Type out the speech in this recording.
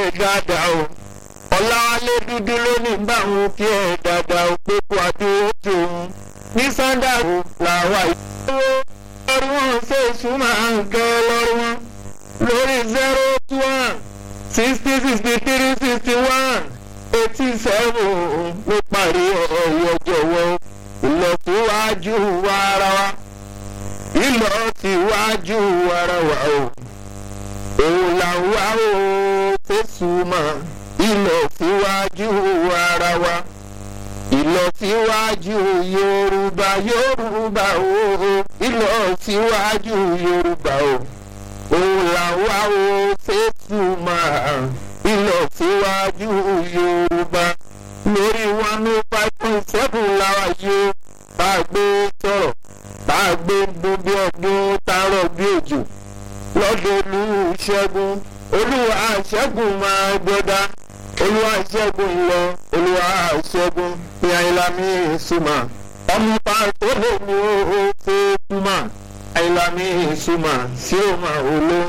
dáadáa o ọ̀làwálé dúdú lónìí báwọn kí ẹ dáadáa o pé kó adúró tòun ní sàǹdà o làwà ìṣòro lórí wọn ṣe ìṣúná nǹkan lórí wọn lórí zero one sixty sixty three sixty one eighty seven ló parí ọ̀yọ́ jọ̀wọ́ ìlọsíwájú wa ara wa ìlọsíwájú ara wa o òun là ń wá o fésùmọ̀ ìlọsíwájú ara wa ìlọsíwájú yorùbá yorùbá o ìlọsíwájú yorùbá o òun là ń wá o fésùmọ̀ ìlọsíwájú yorùbá lórí one oh five point seven làwa yóò bá a gbé sọ̀rọ̀ bá a gbé gbogbo ọdún tààrọ̀ bí òjò lọ́dọ̀ olùṣègùn olúwa ṣẹ́gun máa gbọ́dá olúwa ṣẹ́gun lọ olúwa ṣẹ́gun ní àyìnlámi ìsúmà ọmọ pàṣẹ lè ní o ṣe túmà àyìnlámi ìsúmà sí òmà olóhùn